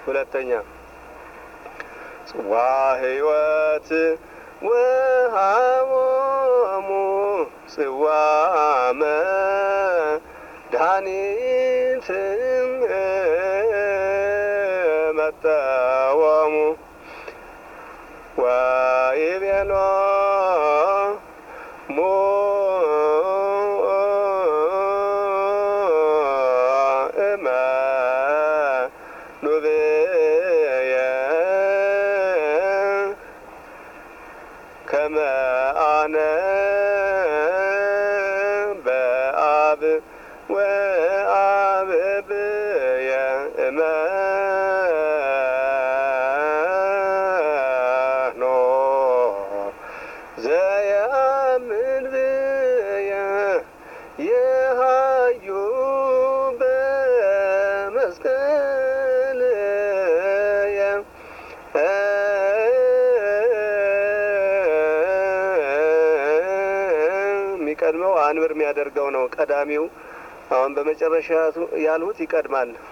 ሁለተኛ ጽዋ ሕይወት ወሃሞሙ ጽዋ መድኃኒት መጠወሙ ወይቤሎ ሞ እመ ኑብየ ከመ አነ በአብ ወአብ ብየ እመኖ ዘየአምን ብየ የሃዩ በመስቀልየ የሚቀድመው አንብር የሚያደርገው ነው። ቀዳሚው አሁን በመጨረሻ ያልሁት ይቀድማል።